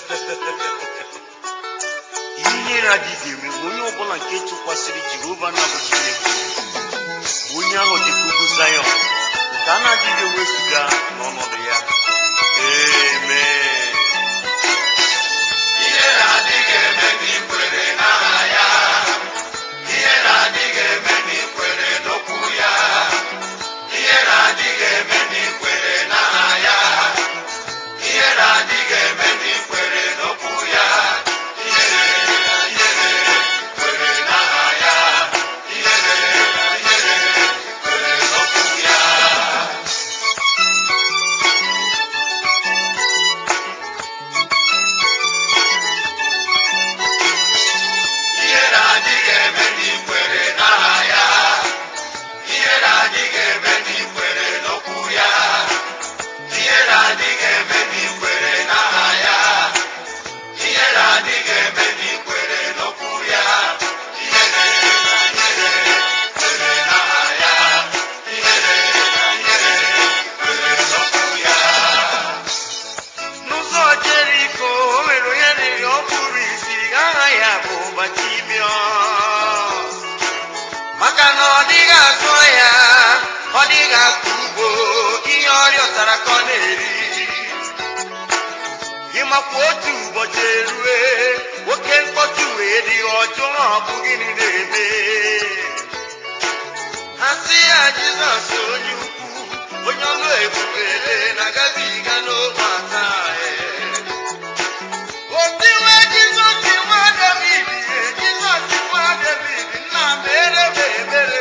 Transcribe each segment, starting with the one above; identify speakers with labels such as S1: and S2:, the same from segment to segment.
S1: ihere adịghị eme ma onye ọbụla nke tụkwasịrị jehova na bụ chineke onye ahụ dị ka ugwu zayọn nke a na-adịghị ewezụga n'ọnọdụ ya amen
S2: Ihe na-adịghị eme n'ikwere n'aha ya. Ihe na-adịghị eme n'ikwere n'okwu ya. Ihe na-adịghị eme n'ikwere n'aha ya. Ihe na-adịghị eme n'ikwere n'okwu ya. Ihere, ihere, kwere n'aha ya. Ihere, ihere, kwere n'okwu ya. Ihe na-adịghị eme n'ikwere n'aha ya. Ihe na-adịghị eme n'ikwere n'okwu ya. Ihe na-adịghị eme n'ikwere n'aha ya. Ihe na-adịghị eme n'ikwere n'okwu ya. Ihe na-ihere kwere n'aha ya. Ihe na-ihere kwere n'okwu ya.
S1: n'ụzọ jeriko o nwere onye rịrị ọ kpụrụ isi aha ya bụ batimiọs maka na ọ dịghị azụ ya ọ dịghị akọ ugbo ihe ọ rịọtara ka ọ na-eri ịmakwa otu ụbọchị erue oke mkpọtụ wee dị ọjọọ ọ bụ gịnị na-eme ha sị ya jizọs onye ukwu onye ọlụ ebubele na-agabiga n'ogbe ata otiwe jizọs nwa david e, jizọs nwa david nna mere m ebere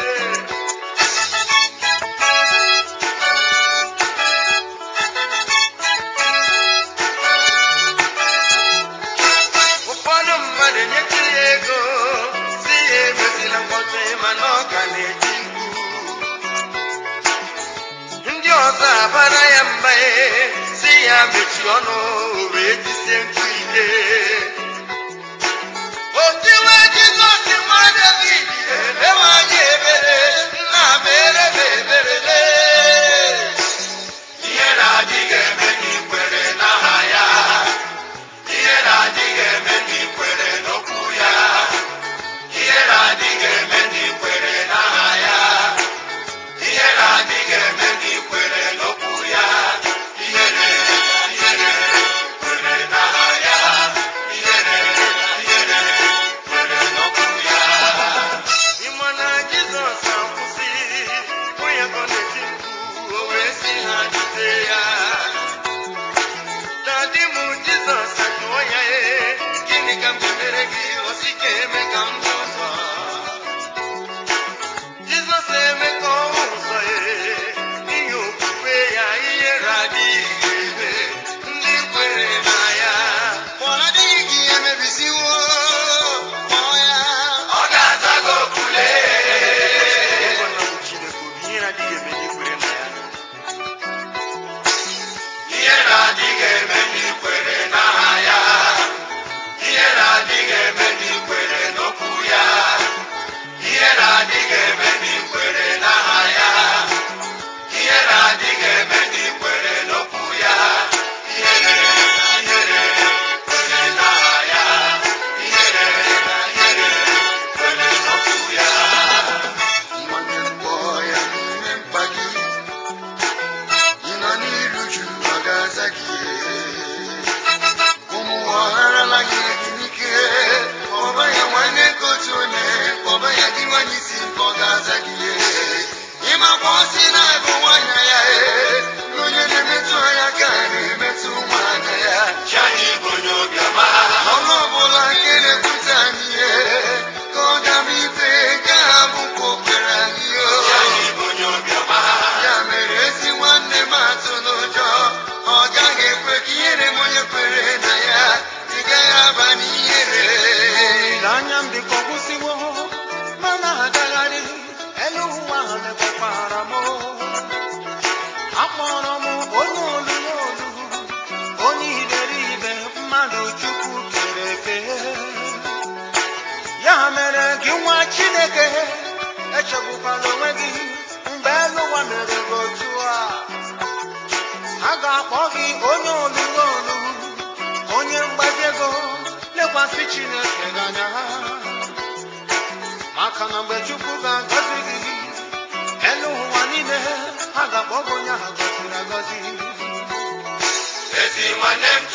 S1: ụfọdụ mmadụ nyetụ ya ego si ya emezila mkpọtụ mana ọ ka na-eti mkpu ndị ọzọ abara ya mba ee, si ya mechie ọnụ o wee tisie mkpu ike otiwe jizọs nwa david elewe anya ebere nna mere m ebere lee
S2: Ihe na-adịghị eme n'ikwere n'aha ya. Ihe na-adịghị eme n'ikwere n'okwu ya. Ihe na-adịghị eme n'ikwere n'aha ya. Ihe na-adịghị eme n'ikwere n'okwu ya. Ihe na-ihere kwere n'aha ya. Ihe na-ihere kwere n'okwu ya.
S1: ịma na jizọs akwụsị onye ka ọ na-eti mkpu o wee sị ha jide ya dadi m jizọs jụọ ya ee gịnị ka m ga-emere gị ọ sị ka eme ka m hụ ụzọ jizọs eme ka ọ hụ ụzọ ee n'ihi okwukwe ya ihere adịghị eme ndị kwere na ya ma ọ adịghị gị emebisiwo kpọọ ya
S2: Ọ ga-aza gị okwu lee.
S1: Ngọnọ bụ Chineke obi ihe na-adịghị eme n'ikwere na ya
S2: Ihe na-adịghị eme n'ikwere n'aha ya. Ihe na-adịghị eme n'ikwere n'okwu ya. Ihe na-adịghị eme n'ikwere n'aha ya. Ihe na-adịghị eme n'ikwere n'okwu ya. Ihe na-ihere kwere n'aha ya. Ihe na-ihere kwere n'okwu ya.
S3: Nwanne m kpọọ ya n'ime mkpa gị ị nọ n'iru ju ọ ga-aza gị ụmụ ọgharala gị gị n'ike kpọba ya nwanne ka otu onye kpọba ya gị nwanyị isi nke ọ ga-aza gị ịmakwa ọ sị na bụ nwanyị ya na onye na-emetụ anya ka a na-emetụ nwanyị ya
S2: Chi anyị bụ onye obiọma.
S3: ọnụ ọbụla nke na-ekwute anyị ihe ka ọ ga m ikpe nke ha bụkwa okwere anyị o
S2: Chi anyị bụ onye obiọma.
S3: ya mere ezi nwanne m atụ n'ụjọ ọ gaghị ekwe ka ihere m onye kwere na ya ị gaghị aba n'ihere
S4: olileanya m dịka ọgwụsịwo mana agagharị elu ụwa ha mekwakwara m akpọrọ m onye olulu olu onye iberibe mmadụ chukwu kere eke ya mere gị nwa chineke echegbukwala onwe gị mgbe elu ụwa mere gị otu a a ga-akpọ gị onye olulu olu onye lekwasị chineke gị anya maka na mgbe chukwu ga-agọzi gị elu ụwa niile ha ga-akpọ gị onye ahụ gọziri agọzi
S2: ezi nwanne m